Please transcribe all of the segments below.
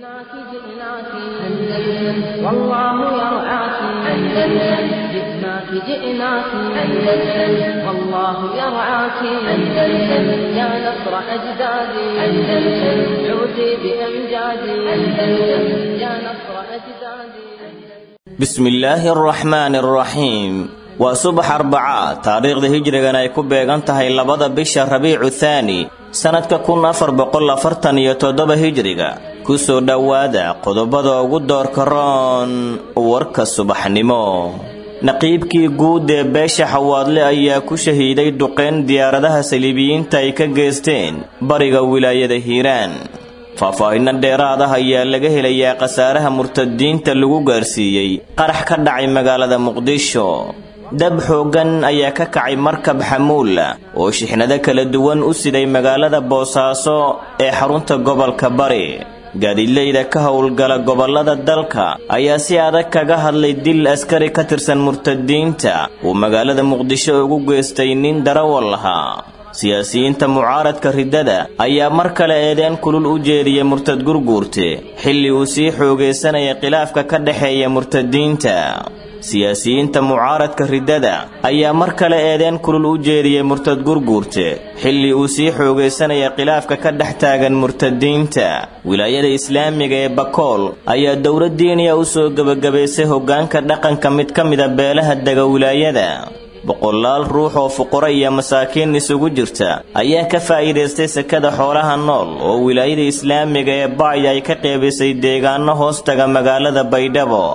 جئناك جئناك أندلس والله يرعاك أندلس جئناك جئناك أندلس والله يرعاك أندلس يا نصر أجدادي أندلس عودي بأمجادي أندلس يا نصر أجدادي بسم الله الرحمن الرحيم waa subax arbaca taariikhda hijrigan ay ku beegan tahay labada bisha rabiicu thaani sannadka kun afar boqol afartan iyo toddoba hijriga ku soo dhowaada qodobada ugu doorka roon warka subaxnimo naqiibkii guud ee beesha xawaadle ayaa ku shahiiday duqeyn diyaaradaha saliibiyiinta ay ka geysteen bariga wilaayada hiiraan faahfaahinno dheeraad ah ayaa laga helayaa khasaaraha murtadiinta lagu gaarsiiyey qarax ka dhacay magaalada muqdisho dab xooggan ayaa ka kacay markab xamuula oo shixnado kala duwan u siday magaalada boosaaso ee xarunta gobolka bari gaadiidleyda ka howlgala gobollada dalka ayaa si adag kaga hadlay dil askari ka tirsan murtadiinta uu magaalada muqdisho ugu geystay nin darawal lahaa siyaasiyiinta mucaaradka riddada ayaa mar kale eedeen kulul u jeediyey murtad gurguurte xilli uu sii xoogaysanaya khilaafka ka dhexeeya murtadiinta siyaasiyiinta mucaaradka riddada ayaa mar kale eedeen kulul u jeediyey murtad gurguurte xilli uu sii xoogaysanaya khilaafka ka dhex taagan murtadiinta wilaayada islaamiga ee bakool ayaa dowlad diiniya u soo gebagabaysay hoggaanka dhaqanka mid ka mida beelaha dega wilaayada boqolaal ruux oo fuqaro iyo masaakiin isugu jirta ayaa ka faa'iidaystay sekada xoolaha nool oo wilaayada islaamiga ee bacya ay ka qeybisay deegaano hoos taga magaalada baydhabo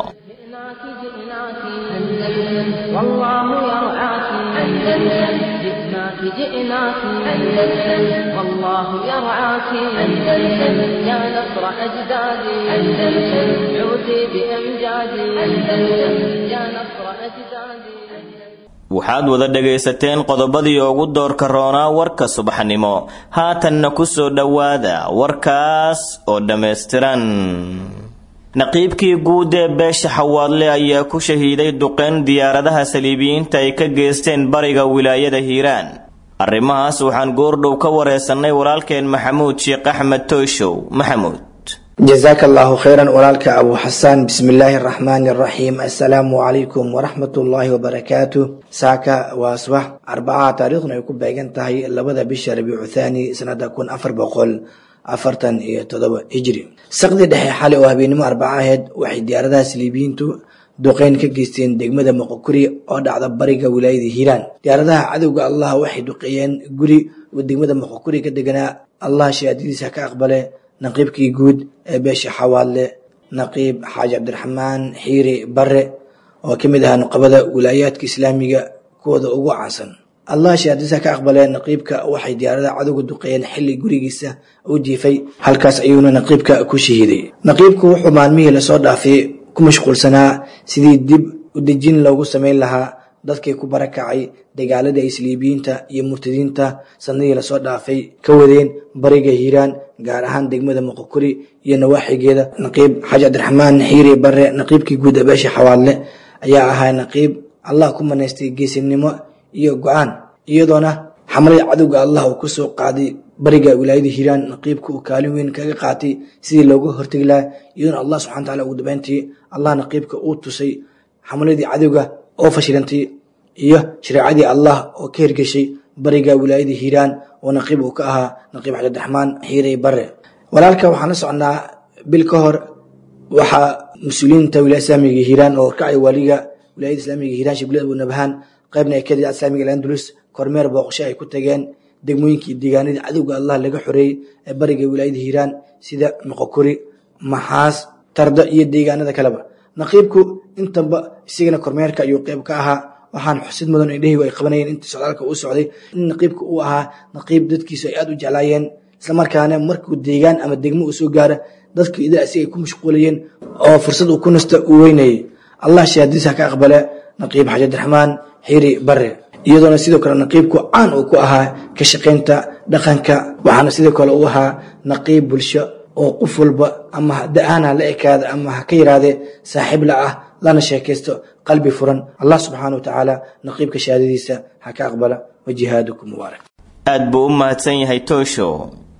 جئناك جئناك أندلس والله يرعاك أندلس يا نصر أجدادي أندلس عودي بأمجادي أندلس يا نصر أجدادي waxaad wada dhegaysateen qodobadii ugu doorka roonaa warka subaxnimo haatanna ku soo dhowaada warkaas oo dhammaystiran naqiibkii guud ee beesha xawaadle ayaa ku shahiiday duqeyn diyaaradaha saliibiyiinta ay ka geysteen bariga wilaayada hiiraan arrimahaas waxaan goordhow ka wareysannay walaalkeen maxamuud sheekh axmed tooshow maxamuud jazaaka allahu khayran walaalka abu xasaan bismi illaahi araxmaani araxiim assalaamu calaykum waraxmat ullaahi wabarakaatu saaka waa subax arbacaha taariikhduna ay ku beegan tahay labada bisha rabiicu thaani sanada kun afar boqol afartan iyo todoba hijri saqdii dhexe xali oo habeenimo arbaca aheyd waxay diyaaradaha saliibiyiintu duqeyn ka geysteen degmada moqokuri oo dhacda bariga wilaayada hiiraan diyaaradaha cadowga allah waxay duqeeyeen guri degmada moqokuri ka deganaa allah shahaadadiisa ka aqbale naqiibkii guud ee beesha xawaadle naqiib xaaji cabdiraxmaan xiiri bare oo ka mid ahaa nuqabada wilaayaadka islaamiga kuwooda ugu caansan allah shahaadadiisa ka aqbalee naqiibka waxay diyaaradaha cadowga duqeeyeen xilli gurigiisa u jiifay halkaas ayuuna naqiibka ku shahiiday naqiibku wuxuu maalmihii lasoo dhaafay ku mashquulsanaa sidii dib u dejin loogu samayn lahaa dadkii ku barakacay dagaaladii ay saliibiyiinta iyo murtadiinta sanadii lasoo dhaafay ka wadeen bariga hiiraan gaar ahaan degmada moqokuri iyo nawaaxigeeda naqiib xaaji cabdiraxmaan xiiri bare naqiibkii guud ee beesha xawaadle ayaa ahaa naqiib allah ku manaystay geesinimo iyo go-aan iyadoona xamalada cadowga allah uu kusoo qaaday bariga wilaayada hiiraan naqiibka uu kaalin weyn kaga qaatay sidii looga hortegi lahaa iyadoona allah subxana wataala ugu dabeyntii allah naqiibka uu tusay xamaladii cadowga oo fashilantay iyo shareecadii allah oo ka hirgeshay bariga wilaayada hiiraan oo naqiib uu ka ahaa naqiib xaji abdiraxmaan xiirey bare walaalka waxaan la socnaa bil ka hor waxaa mas-uuliyiinta wilaaya islaamiga hiiraan oo kacay waliga wilaayada islaamiga hiiraan shiblad abu nabhaan qaybna ee kadida islaamiga landulus kormeer booqasho ay ku tageen degmooyinkii deegaanadii cadowga allah laga xoreeyey ee bariga wilaayada hiiraan sida moqokuri maxaas tardo iyo deegaanada kaleba naqiibku intaba isagana kormeerka ayuu qeyb ka ahaa waxaan xusid mudan indhahaygu ay qabanayeen intii socdaalka uu socday in naqiibka uu ahaa naqiib dadkiisu ay aada u jeclaayeen islamarkaana markuu deegaan ama degmo uu soo gaara dadku ida asiga ay ku mashquulayeen oo fursad uu ku nasta uu weynayay allah shahaadadiisa ka aqbale naqiib xaji abdiraxmaan xiiri bare iyadoona sidoo kale naqiibku caan uu ku ahaa ka shaqaynta dhaqanka waxaana sidoo kale uu ahaa naqiib bulsho oo qof walba ama da-aan ha la ekaada ama ha ka yirahdee saaxiib la ah lana sheekaysto qalbi furan allah subxaana wa tacaala naqiibka shahaadadiisa ha ka aqbala wa jihaadukum mubaarak aad buu u mahadsan yahay toosho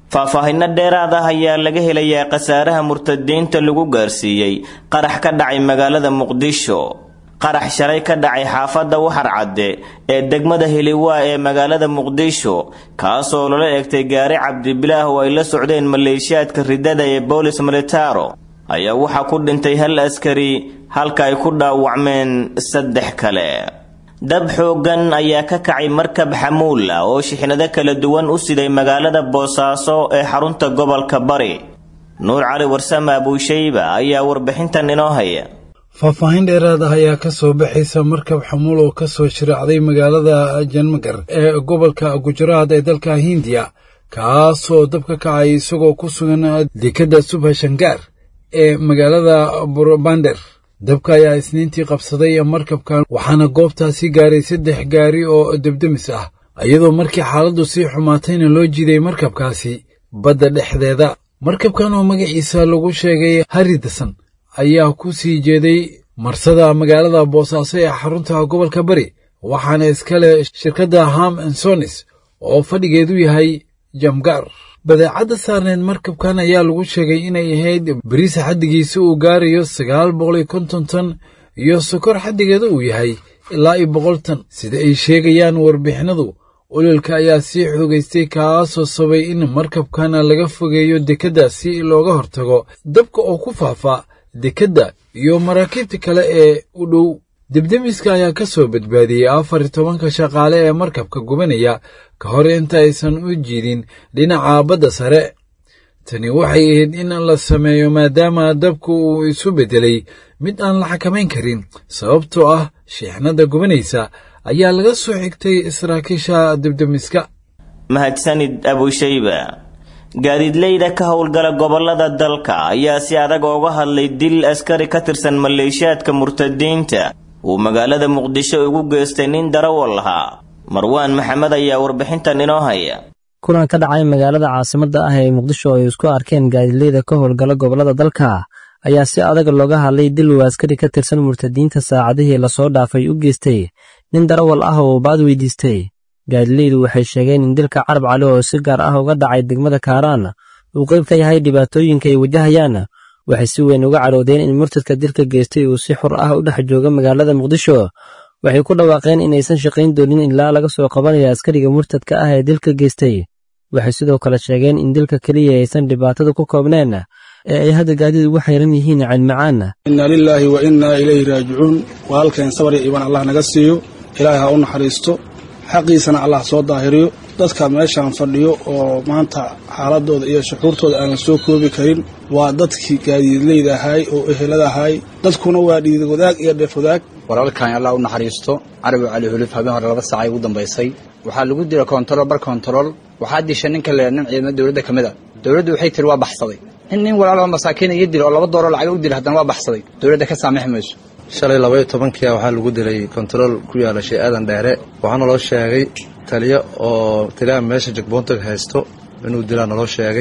faahfaahinno dheeraad ah ayaa laga helayaa khasaaraha murtadiinta lagu gaarsiiyey qarax ka dhacay magaalada muqdisho qarax shalay ka dhacay xaafadda waxar cadde ee degmada heliwaa ee magaalada muqdisho kaasoo lala eegtay gaari cabdibilaah oo ay la socdeen maleeshiyaadka ridada ee boolis militaro ayaa waxaa ku dhintay hal askari halka ay ku dhaawacmeen saddex kale dab xooggan ayaa ka kacay markab xamuul ah oo shixnado kala duwan u siday magaalada boosaaso ee xarunta gobolka bari nuur cali warsame abuushayba ayaa warbixintan inoo haya faahfaahin dheeraad ah ayaa ka soo baxaysa markab xamuul oo ka soo shiraacday magaalada janmagar ee gobolka gujaraad ee dalka hindiya kaasoo dab ka kacay isagoo ku sugan dekadda subhashangaar ee magaalada burbander dabka ayaa isniintii qabsaday markabkan waxaana goobtaasi gaaray saddex gaari oo debdemis ah iyadoo markii xaaladdu sii xumaatayna loo jiiday markabkaasi badda dhexdeeda markabkan oo magaciisa lagu sheegay haridasan ayaa ku sii jeeday marsada magaalada boosaaso ee xarunta gobolka bari waxaana iskale shirkadda ham ansonis oo fadhigeedu yahay jamgaar badeecadda saarneed markabkan ayaa lagu sheegay inay ahayd bariisa xaddigiisa uu gaarayo sagaal boqol iyo konton tan iyo sokor xaddigeeda uu yahay ilaa iyo boqol tan sida ay sheegayaan warbixinadu ololka ayaa sii xoogaystay kaasoo sabay in markabkan laga fogeeyo dekedda si looga hortago dabka oo ku faafa dekedda iyo maraakiibta kale ee u dhow debdemiska ayaa ka soo badbaadiyey afar iyo tobanka shaqaale ee markabka gubanaya ka hor inta aysan u jiidin dhinaca badda sare tani waxay ahayd in la sameeyo maadaama dabku uu isu beddelay mid aan la xakamayn karin sababtoo ah shiixnadda gubanaysa ayaa laga soo xigtay saraakiisha debdemiska mahadsanid abushayba gaadiidleyda ka howlgala gobolada dalka ayaa si adag ooga hadlay dil askari ka tirsan maleeshiyaadka murtadiinta uu magaalada muqdisho ugu geystay nin darawal lahaa marwaan maxamed ayaa warbixintan inoo haya kulan ka dhacay magaalada caasimadda ah ee muqdisho ay isku arkeen gaadiidleyda ka howlgala gobolada dalka ayaa si adag looga hadlay dil uu askari ka tirsan murtadiinta saacadihii lasoo dhaafay u geystay nin darawal ah oo baad weydiistay gaadileydu waxay sheegeen in dilka carab cali oo si gaar ah uga dhacay degmada kaaraan uu qayb ka yahay dhibaatooyinka ay wajahayaan waxay si weyn uga cadhoodeen in murtadka dilka geystay uu si xur ah u dhex jooga magaalada muqdisho waxay ku dhawaaqeen inaysan shaqayn doonin ilaa laga soo qabanayo askariga murtadka ah ee dilka geystay waxay sidoo kale sheegeen in dilka keliya aysan dhibaatada ku koobneen ee ay hadda gaadiid ugu xayran yihiin caynmacaan inna lilaahi wa innaa ilayhi raajicuun waa halkeen sabar iyo iibaan allah naga siiyo ilaahay ha u naxariisto xaqiisana allah soo daahiriyo dadka meeshaan fadhiyo oo maanta xaaladooda iyo shuxuurtooda aan la soo koobi karin waa dadkii gaadiidleyda ahaay oo ehelada ahaay dadkuna waa dhiid wadaag iyo dheef wadaag walaalkan allah u naxariisto carabi cali hulif habeen hore laba saacay ugu dambaysay waxaa lagu dila kontarool bar kontarool waxaa disha ninka le nin ciidamo dowladda ka mid a dowladdu waxay tiri waa baxsaday in nin walaaloo masaakiina iyo dila oo laba dooroo lacaga u dila haddana waa baxsaday dowladda ka saamixi mayso shalay labaiyo tobankia waxaa lagu dilay kontarool ku yaala shee aadan dheere waxaa naloo sheegay taliyo oo taliyaha meesha jagboontaga haysto inuu dilaa naloo sheegay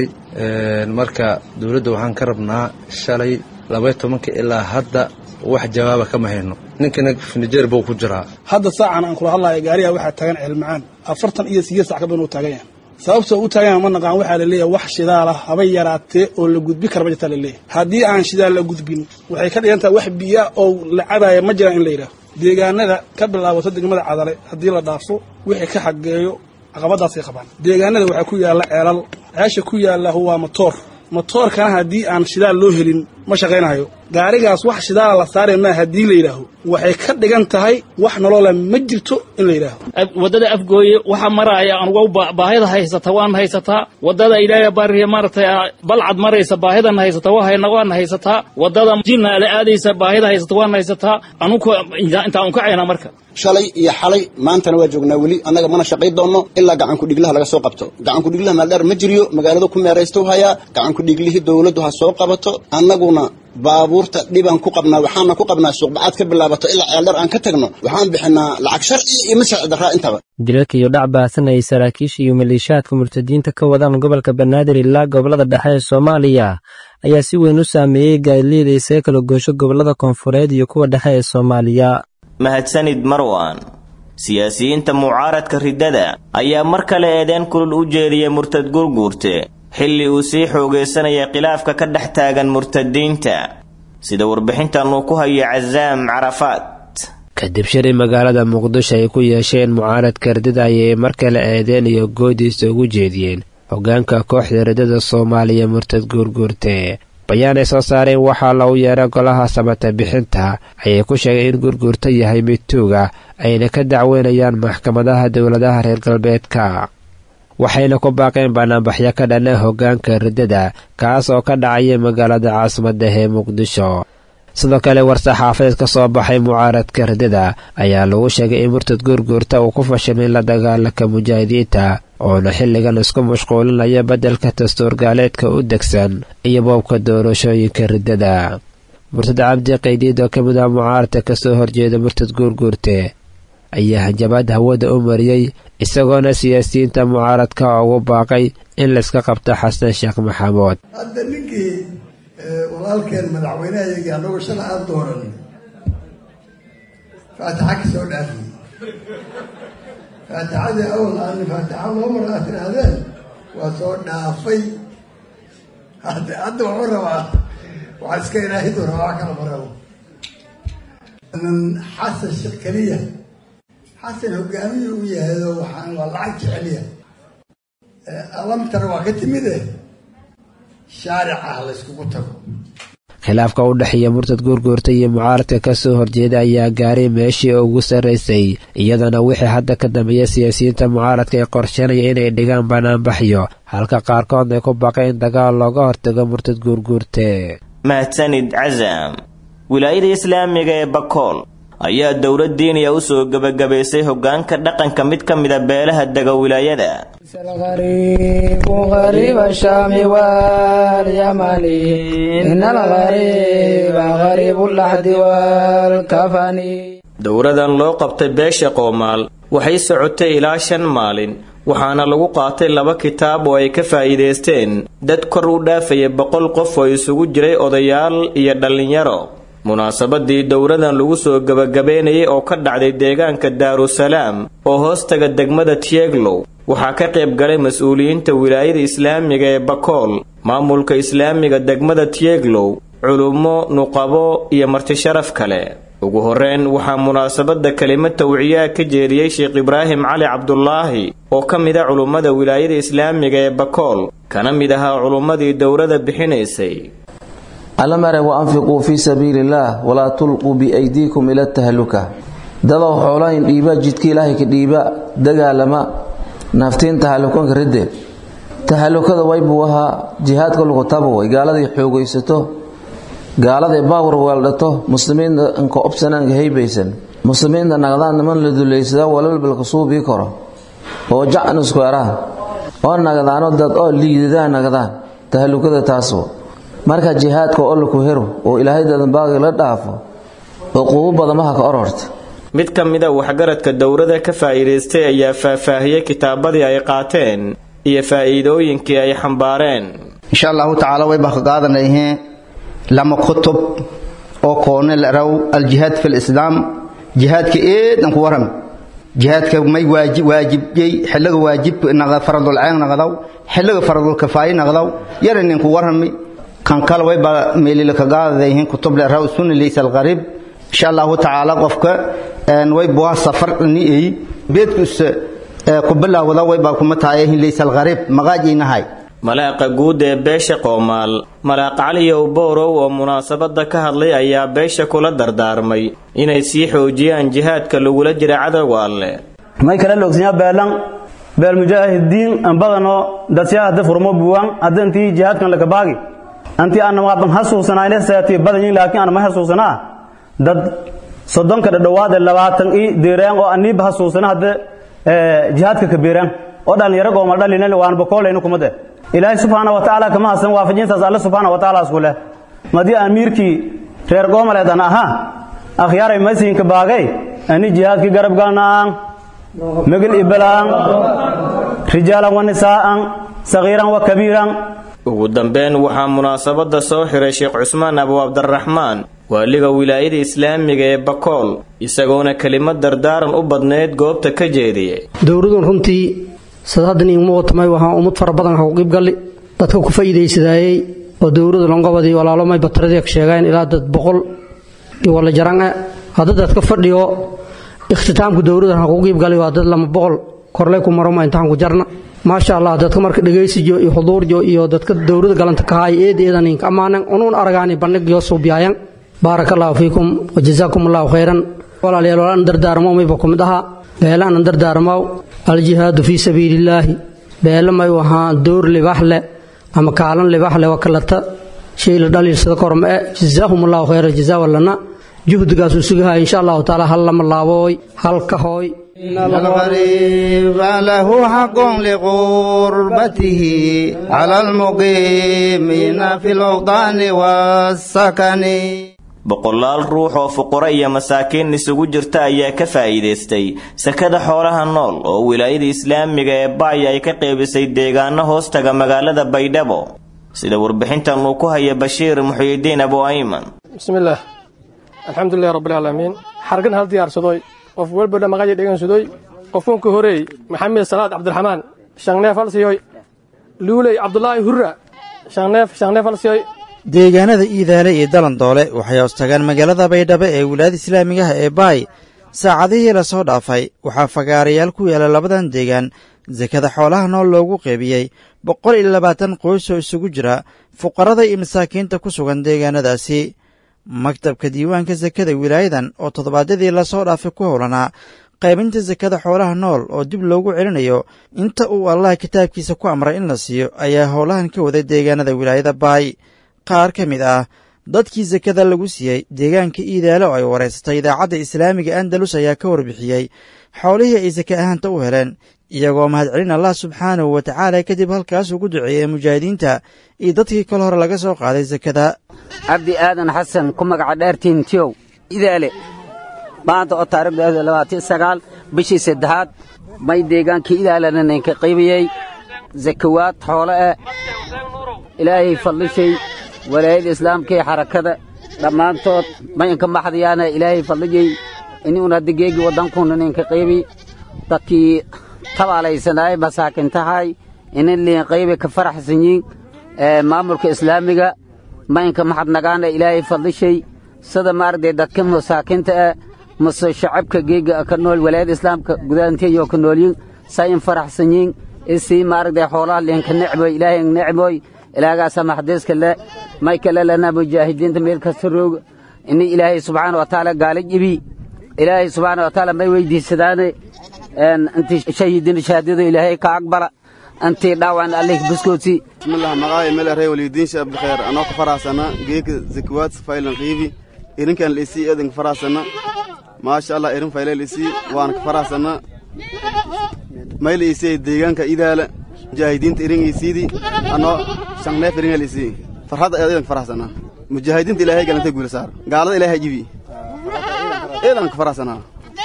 marka dowladda waxaan ka rabnaa shalay labaiyo tobanka ilaa hadda wax jawaaba kama hayno ninkana finijeer buu ku jiraa hadda saacan aan kula hadlaya gaariga waxaa taagan ceelmacaan afartan iyo sideed sac ka badan uu taagan yahay sababtoo u taagan ma naqaan waxaa laleeyahay wax shidaala habay yaraatee oo la gudbi kara ma jirtaa laleeyahay haddii aan shidaal la gudbin waxay ka dhigan tahay wax biya oo la cabaaya ma jiraan in la yidhaaho deegaanada ka bilaabato degmada cadale haddii la dhaafo wixii ka xageeyo caqabadaasay qabaan deegaanada waxaa ku yaalla ceelal ceesha ku yaalla waa matoor matoorkana haddii aan shidaal loo helin ma shaqaynayo gaarigaas wax shidaala la saaraya maa haddii la yidhaaho waxay ka dhigan tahay wax nolola ma jirto in la yidhaaho waddada afgooye waxa maraaya anugu baahida haysata waan haysataa waddada ilaahay baariya maaragtay balcad maraysa baahidan haysata wahayna waan haysataa waddada jinna la aadaysa baahida haysata waan haysataa anugu intaan unkacayna marka shalay iyo xalay maantana waa joognaa weli annaga mana shaqay doonno ilaa gacankudhiglaha laga soo qabto gacankudhiglaha maaldheer ma jiriyo magaalada ku meeraysta hayaa gacankudhiglihii dowladdu ha soo qabato annaguna baabuurta dhibaan ku qabnaa waxaana ku qabnaa suuqbacaad ka bilaabato ilaa ceeldheer aan ka tagno waxaan bixinaa lacag sharci iyo mid sharci darraa intaba dilalka iyo dhac baasan ay saraakiisha iyo maleeshiyaadka murtadiinta ka wadaan gobolka banaadir ilaa gobolada dhexe ee soomaaliya ayaa si weyn u saameeyey gaadileyda isaga kala goosho gobolada koonfureed iyo kuwa dhexe ee soomaaliya mahadsanid marwan siyaasiyiinta mucaaradka riddada ayaa mar kale eedeen kulul u jeediyey murtad gurguurte xilli uu sii xoogaysanaya khilaafka ka dhex taagan murtadiinta sida warbixintan uu ku hayo casaam carafaad kadib shiri magaalada muqdisho ay ku yeesheen mucaaradka ridada ayay mar kale eedeen iyo goodiisa ugu jeediyeen hoggaanka kooxda ridada soomaaliya murtad guurguurte bayaan ay soo saareen waxaa lagu yeeray golaha samata bixinta ayay ku sheegeen in gurguurta yahay mid tuuga ayna ka dacweynayaan maxkamadaha dowladaha reer galbeedka waxayna ku baaqeen banaanbaxyo ka dhana hoggaanka riddada kaas oo ka dhacaya magaalada caasimadda ee muqdisho sidoo kale war-saxaafadeed ka soo baxay mucaaradka riddada ayaa lagu sheegay in murtad guurguurta uu ku fashilmay la dagaalanka mujaahidiinta oona xilligan isku mashquulinaya beddelka dastuurgaaleedka u degsan iyo boobka doorashooyinka riddada murtad cabdi qaydiid oo ka mid ah mucaaradka kasoo horjeeda murtad guurguurte ayaa hanjabaad hawada u mariyey isagoona siyaasiyiinta mucaaradka ugu baaqay in layska qabto xasan sheekh maxamuud hadda ninkii walaalkeen madaxweynehayagii annagu shala aan dooran faataxa ka soo dhaafi faatixadii awal aan faatixa loo mar aad tidhaahdeen waa soo dhaafay hadda hadda wuxuu rabaa waxaa iska ilaahidu rabaa wax kala marabo nan xasan sheekh keliya xasan hogaamiye u yahaydo waxaan waa lacag jeceliya alamtara waa ka timide shaarica ha layskugu tago khilaafka u dhexeeya murtad guurguurta iyo mucaaradka kasoo horjeeda ayaa gaaray meeshii ugu sarraysay iyadana wixii hadda ka dambeeya siyaasiyiinta mucaaradka ay qorsheynaya inay dhigaan banaanbaxyo halka qaarkoodna ay ku baaqeen in dagaal looga hortago murtad guurguurte mahadsanid casam wilaayada islaamiga ee bakool ayaa dowlad diiniya u soo gebagabaysay hoggaanka dhaqanka mid ka mida beelaha dega wilaayada dowradan loo qabtay beesha qoomaal waxay socotay ilaa shan maalin waxaana lagu qaatay laba kitaab oo ay ka faa'iidaysteen dad kor u dhaafaya boqol qof oo isugu jiray odayaal iyo dhallinyaro munaasabadii dowradan lagu soo gebagabeynayay oo ka dhacday deegaanka daarusalaam oo hoostaga degmada tieglow waxaa ka qayb galay mas-uuliyiinta wilaayada islaamiga ee bakool maamulka islaamiga degmada tieglow culummo nuqabo iyo martisharaf kale ugu horreyn waxaa munaasabadda kelimo tawciyaa ka jeediyey sheekh ibraahim cali cabdulaahi oo ka mid a culummada wilaayada islaamiga ee bakool kana mid ahaa culummadii dowrada bixinaysay allamare wa anfiquu fii sabiili illaah walaa tulquu biaydiikum ila tahalluka dadow xoolahayn dhiiba jidka ilaahay ka dhiiba dagaalama naftiin tahallukanka ridde tahallukada waybuu ahaa jihaadka lagu tabo way gaaladay xoogaysato gaaladay baawar weeldhato muslimiinta inka obsanaanka haybaysan muslimiinta naqdaan niman la duleysada walalbalka suubii karo oo jacan isku eraan oo nagdaano dad oo liidadaa nagdaan tahallukada taasoo marka jihaadka oo laku hero oo ilaahay dadanbaaqi la dhaafo oo quubo badamaha ka ororta mid ka mida waxgaradka dowrada ka faa'iidaystay ayaa faahfaahiyey kitaabadii ay qaateen iyo faa'iidooyinkii ay xambaareen insha allahu tacaala way baa ka qaadanayheen lama kutub oo koone la raw aljihaad fi lislaam jihaadka eedan ku waram jihaadka may waajibiyey xilliga waajib faradul ceen naqdaw xilliga faradul kafaaye naqdaw yana ninku warami kan kale way baa meelila ka qaadadayheen kutub la raw sunni laysa alqarib insha allahu tacaala qofka way buwa safar ni ay beedkus ku bilaawada way baa kuma taayahin laysa alqarib maqaajinahay malaaqa guud ee beesha qoomaal malaaq caliyow boorow oo munaasabadda ka hadlay ayaa beesha kula dardaarmay inay sii xoojiyaan jihaadka lagula jira cadowga alle may kala loogsanyaa beelan beel mujaahidiin anbadanoo dadsiyaa hadda furmo buwaan hadda intii jihaadkan laga baagi antii aan waaban hasuusanayna seetii badanyin laakiin aan ma hasuusanaa dad soddonka dhadhowaad ee labaatan ii deeraan oo aniiba hasuusana hadda jihaadka kabeeraan oo dhalinyaro gooma dhalina waan bakoolayna kumade ilaahay subxaana wa tacaala kama hasan waafajintaas alle subxaana wa tacaala isku leh madii amiirkii reer goomaleed an ahaa akhyaaray masiinka baagay ani jihaadkii garab galnaan megel ibalaan rijaalan wa nisaa'an sagiiran wa kabiiran ugu dambeyn waxaa munaasabadda soo xiray sheekh cusmaan abu cabdiraxmaan waaliga wilaayada islaamiga ee bakool isagoona kelimad dardaaran u badnayd goobta ka jeediyey dowladun runtii sad haddan iiguma watamay waxaan ummad fara badan ha u qiib galli dadka ku faa'iidaysadayey oo dowladda longobadii walaalo may bataradii sheegeen ilaa dad boqol iyo wala jarange hadda dadka fadhiyo ikhtitaamka dowladdan ha kugu qiibgalay waa dad lama boqol korley ku maroma intaan ku jarna maasha allah dadka marka dhegaysijo iyo xuduurjo iyo dadka dowladda galanta kahaay eed eedan inka ammaanan unuun aragaani bandhig yoo suubiyaayan baaraka allahu fiikum wajazaakum allahu khayran walaalayaal walaan dardaarmo mayba ku mid ahaa beelaanan dardaarmow aljihaadu fii sabiilillaahi beele may ahaa dowr libax leh ama kaalan libax leh wakalata shay la dhaliilsada korma e jazaahum allahu khayra jazaa walana juhdigaasuu sugahaya insha allahu tacaala hal lama laabooy hal ka hooy الغريب له حق لغربته على المقيمين في الأوطان والسكن boqolaal ruux oo fuqaro iyo masaakiin isugu jirta ayaa ka faa'iidaystay sakada xoolaha nool oo wilaayada islaamiga ee baaya ay ka qeybisay deegaano hoostaga magaalada baydhabo sida warbixintan uu ku haya bashiir muxuyidiin abu ayman bismillaah alxamdulilahi rabbilcaalamiin xargan hal diyaarsadoy qof welbadha maqaya dhegansadoy qofunka horeey maxamed salaad cabdiraxmaan shangneef halsiyoy luuley cabdulaahi hurra shangneef shangneef halsiyoy deegaanada iidaale iyo dalandoole waxay hoostagaan magaalada baydhabo ee wilaayada islaamigaha ee baay saacadihii la soo dhaafay waxaa fagaarayaal ku yaala labadan deegaan sakada xoolaha nool loogu qeybiyey boqol iyo labaatan qoys oo isugu jira fuqarada iyo masaakiinta ku sugan deegaanadaasi maktabka diiwaanka sakada wilaayadan oo toddobaadyadii lasoo dhaafay ku howlanaa qaybinta sakada xoolaha nool oo dib loogu celinayo inta uu allah kitaabkiisa ku amray in la siiyo ayaa howlahan ka waday deegaanada wilaayada baay qaar ka mid ah dadkii sakada lagu siiyey deegaanka iidaale oo ay wareysatay idaacadda islaamiga andalus ayaa ka warbixiyey xoolihii ay sake ahaanta u heleen iyagoo mahadcelin allah subxaanahu wa tacaala kadib halkaas ugu duceeyey mujaahidiinta iyo dadkii kal hore laga soo qaaday sakada cabdi aadan xasan ku magaca dheertiin tiyow idaale maanta oo taariikhda labaatan sagaal bishii saddexaad may deegaankii idaalena ninka qaybiyey zakawaad xoolo eh ilaahay fadlishay walaayada islaamka ee xarakada dhammaantood mayanka maxdayaana ilaahay fadlijay inuun hadda geegi waddankuuna ninka qaybi dadkii tabaalaysanaay masaakintahay inin liin qaybi ka faraxsanyiin maamulka islaamiga mayanka maxadnagaana ilaahay fadlishay sida maaragtay dadka masaakinta ah mase shacabka geega ka nool walaayada islaamka gudaanteeyoo ka noolyin sayin faraxsanyiin isii maaragtay xoolaha liinka necboy ilaahay necboy ilaagaasa maxdiiska le may kale lana mujaahidiinta meel kasta rooga ini ilaahay subxaana watacaala gaala jibi ilaahay subxaana watacaala may weydiisadaane intii shahiidin shahaadada ilaahay ka aqbala intii dhaawan allih buskooti bismillah maqaaya meel arey walidiin shaab bikheer anoo ka faraasana geeka zakawaad faylan qiibi irinkan la isii eedan ka faraasana maasha allah irin fayleel isii waan ka faraasana mayla isii deegaanka idaala mujaahidiinta irin isiidi anoo shanneef iringal isii farxadda eedan ka faraxsanaa mujaahidiinta ilaahay galantay guula saar gaalada ilaahay jibi eedan ka faraxsanaa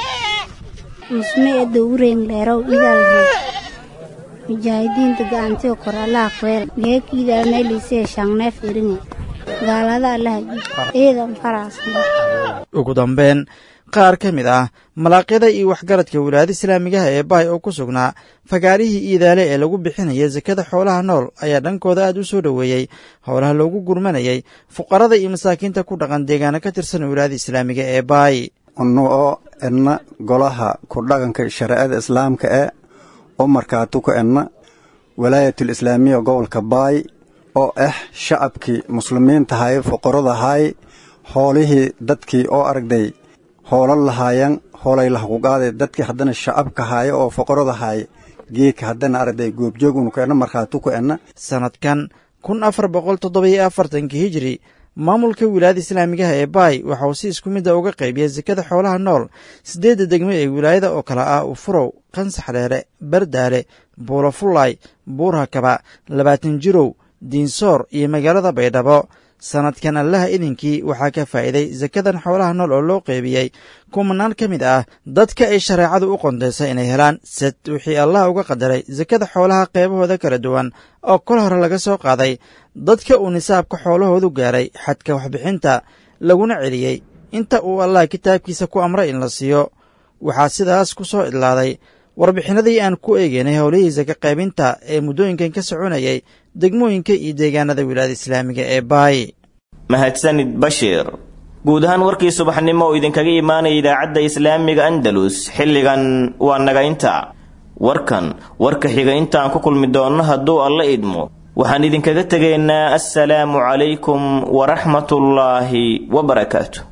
musme edda ureyn leerow idaalhe mujaahidiinta gacantiyo kor allaha khayr geekiidaa meelisee shanneef iringa gaalada allaha jibi eedan faraxsanaa ugu dambeyn qaar ka mid ah malaaqyada iyo waxgaradka wilaayada islaamigaha ee baay oo ku sugnaa fagaarihii iidaale ee lagu bixinaya sakada xoolaha nool ayaa dhankooda aad u soo dhoweeyey howlaha loogu gurmanayay fuqarada iyo masaakiinta ku dhaqan deegaano ka tirsan wilaayada islaamiga ee baay unu oo edna golaha ku dhaqanka shareecada islaamka ee u markaatu ku edna walaayatul islaamiya gobolka baay oo ah shacabkii muslimiintahay fuqaradahay hoolihii dadkii oo aragday hoola lahaayan hoolay lahakuqaaday dadkii haddana shacabka haaya oo foqorada haaya geedka haddana aragday goobjoogunu ku edna markhaatu ku edna sanadkan kun afar boqol toddobiyo afartanka hijiri maamulka wilaayada islaamigaha ee baay waxa uu si isku midda uga qaybiyey sakada xoolaha nool siddeedda degmo ee wilaayada oo kale ah ufurow qansax dheere bardaale buulafullaay buurhakaba labaatan jirow diinsoor iyo magaalada baydhabo sanadkan allaha idinkii waxaa ka faa'iiday sakadan xoolaha nool oo loo qeybiyey kumanaan ka mid ah dadka ay shareecadu u qondaysay inay helaan sad wixii allah uga qadaray sakada xoolaha qeybahooda kala duwan oo kol hore laga soo qaaday dadka uu nisaabka xoolahoodu gaaray xadka waxbixinta laguna celiyey inta uu allah kitaabkiisa ku amray in la siiyo waxaa sidaas ku soo idlaaday warbixinadii aan ku eegeynay howlihii saka qaybinta ee muddooyinkan ka soconayay degmooyinka iyo deegaanada wilaayada islaamiga ee baay mahadsanid bashiir guud ahaan warkii subaxnimo oo idinkaga imaanaya idaacadda islaamiga andalus xilligan waa naga inta warkan warka xiga intaan ku kulmi doonno hadduu alla idmo waxaan idinkaga tegaynaa assalaamu calaykum waraxmatullaahi wabarakaatu